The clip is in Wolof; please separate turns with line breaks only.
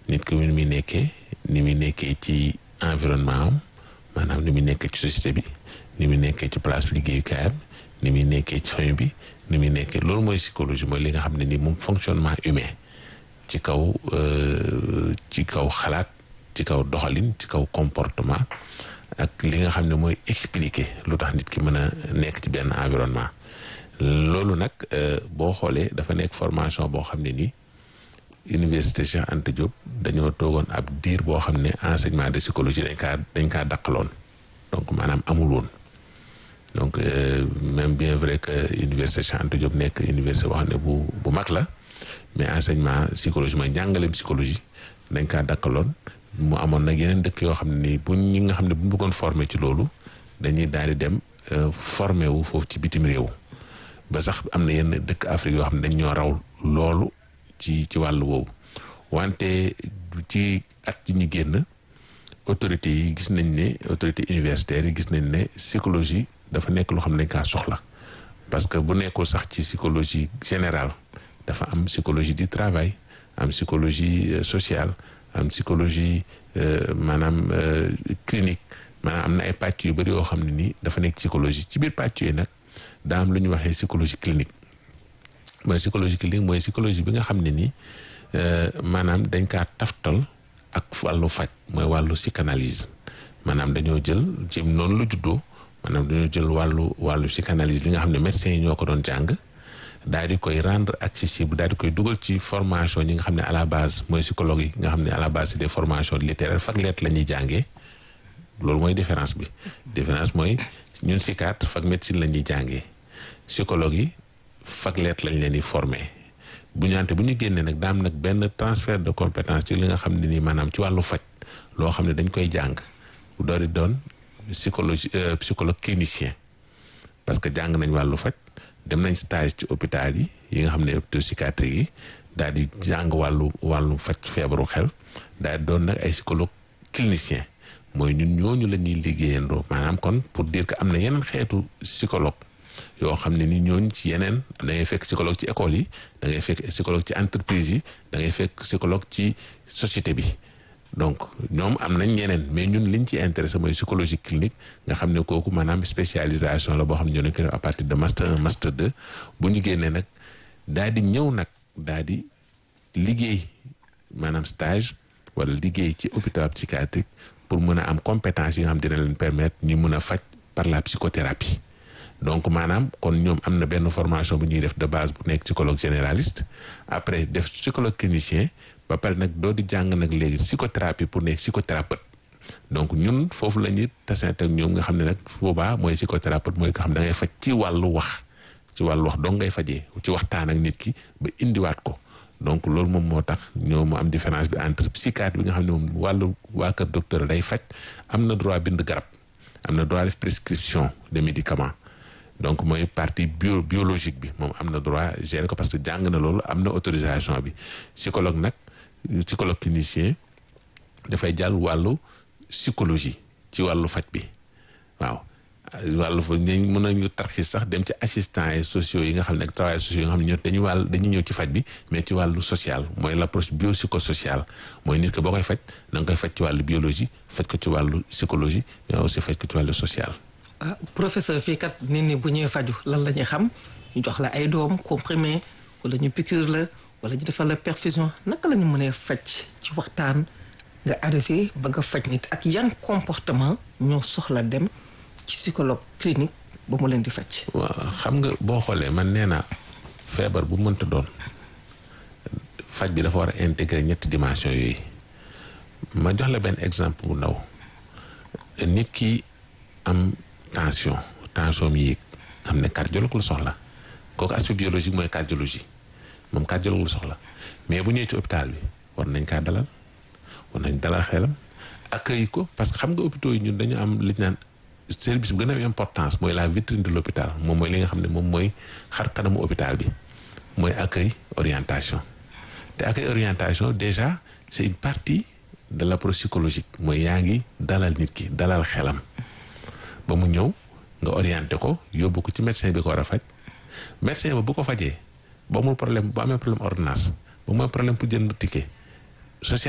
nit ki ni muy nekkee ni muy nekkee ci environnement am maanaam ni muy nekkee ci société bi ni muy nekkee ci place liggéeyukaayam ni muy nekkee ci famille bi ni muy nekkee loolu mooy psychologie mooy li nga xam ne ni moom fonctionnement humain ci kaw ci kaw xalaat ci kaw doxalin ci kaw comportement ak li nga xam ne mooy expliquer lu tax nit ki mën a nekk ci benn environnement loolu nag boo xoolee dafa nekk formation boo xam ne nii université Cheikh Anta Diop dañoo toogoon ab diir boo xam ne enseignement de psychologie dañ kaa dañ kaa daqaloon donc maanaam amul woon donc même bien vrai que université Cheikh Anta Diop nekk université boo xam ne bu bu mag la mais enseignement psychologie mooy njàngaleem psychologie dañ kaa dakkaloon mu amoon nag yeneen dëkk yoo xam ne nii bu ñi nga xam ne bu ñu bëggoon former ci loolu dañuy daal di dem former wu foofu ci bitim réew ba sax am na yenn dëkk Afrique yoo xam ne dañ ñoo raw loolu ci ci wàllu woowu wante ci at yi ñu génn autorités yi gis nañ ne autorités universitaires yi gis nañ ne psychologie dafa nekk loo xam ne dañ kaa soxla parce que bu nekkul sax ci psychologie générale dafa am psychologie du travail am psychologie sociale am psychologie maanaam clinique maanaam am na ay pàcc yu bëri yoo xam ne nii dafa nekk psychologie ci biir pàcc yooyu nag daa am lu ñuy waxee psychologie clinique mooy psychologie clinique mooy psychologie bi nga xam ne nii maanaam dañ kaa taftal ak wàllu faj mooy wàllu psychanalyse maanaam dañoo jël ci noonu la juddoo maanaam dañoo jël wàllu wàllu psychanalyse li nga xam ne médecins yi ñoo ko doon jàng daal di koy rendre accessible daal di koy dugal ci formation ñi nga xam ne à la base mooy psychologue yi nga xam ne à la base c'est des formations littéraires fac lettre la ñuy jàngee loolu mooy différence bi différence mooy ñun psychiatre fac médecine la ñuy jàngee psychologue yi fac lettre lañ leen di formé bu ñu ante bu ñu génnee nag daam nag benn transfert de compétence ci li nga xam ne nii maanaam ci wàllu faj loo xam ne dañ koy jàng bu doon di doon psychologie psychologue clinicien parce que jàng nañ wàllu faj dem nañ stage ci hôpital yi yi nga xam ne hôpital psychiatrique yi daal di jàng wàllu wàllu faj feebaru xel daal di doon nag ay psychologue clinicien mooy ñun ñooñu la ñuy liggéeyandoo maanaam kon pour dire que am na yeneen xeetu psychologue yoo xam ne ni ñooñu ci yeneen da ngay fekk psychologue ci école yi da ngay fekk psychologue ci entreprise yi da ngay fekk psychologue ci société bi donc ñoom am nañ ñeneen mais ñun liñ ci intéressé mooy psychologie clinique nga xam ne kooku maanaam spécialisation la boo xam ne ñoo ko def à partir de master 1 master 2 bu ñu génnee nag daal di ñëw nag daal di liggéey maanaam stage wala liggéey ci hôpital psychiatrique pour mën a am compétence yi nga xam dina leen permettre ñu mën a faj par la psychothérapie donc maanaam kon ñoom am na benn formation bu ñuy def de base bu nekk psychologue généraliste après def psychologue clinicien ba pare nag doo di jàng nag léegi psychothérapie pour nekk psychothérapeute donc ñun foofu la ñuy tasante ak ñoom nga xam ne nag boobaa mooy psychothérapeute mooy nga xam da ngay faj ci wàllu wax ci wàllu wax dong ngay fajee ci waxtaan ak nit ki ba indiwaat ko donc loolu moom moo tax ñoo mu am différence bi entre psychiatre bi nga xam ne moom wàllu waa kër docteur day faj am na droit bind garab am na droit def prescription de médicaments donc mooy partie bio biologique bi moom am na droit gérer ko parce que jàng na loolu am na autorisation bi psychologue nag psychologue clinicien dafay jàll wàllu psychologie ci wàllu faj bi waaw wàllu fa ñu mën nañu tarxis sax dem ci assistants et sociaux yi nga xam ne ak travailleurs sociaux yi nga xam ne ñoo dañuy wàll dañuy ñëw ci faj bi mais ci wàllu social mooy l'approche biopsychosociale mooy nit ki boo koy faj da nga koy faj ci wàllu biologie faj ko ci wàllu psychologie mais aussi faj ko ci wàllu social
ah professeur fii kat nit ñi bu ñuy faju lan la ñuy xam ñu jox la ay doom comprimé wala ñu piqûre la wala ñu defal la perfusion naka la ñu mënee faj ci waxtaan nga arrivé ba nga faj nit ak yan comportement ñoo soxla dem ci psychologue clinique ba mu leen di faj.
waaw xam nga boo xoolee man nee naa feebar bu mënta doon faj bi dafa war a intégrer ñetti dimension yooyu ma jox la benn exemple bu ndaw nit ki am tension tension mi yéeg xam ne cardiologue la soxla kooku aspect biologique mooy cardiologie moom cardiologue la soxla mais bu ñëwee ci hôpital bi war nañ kaa dalal war nañ dalal xelam accueil ko parce que xam nga hôpitaux yi ñun dañu am li ñu naan service bi gën a am importance mooy la vitrine de l'hôpital moom mooy li nga xam ne moom mooy xar kanamu hôpital bi mooy accueil orientation te accueil orientation déjà c'est une partie de l'approche psychologique mooy yaa ngi dalal nit ki dalal xelam ba mu ñëw nga orienté ko yóbbu ko ci médecin bi ko war a faj médecin ba bu ko fajee ba amul problème bu amee problème ordonnance ba mooy problème pour jënd ticket social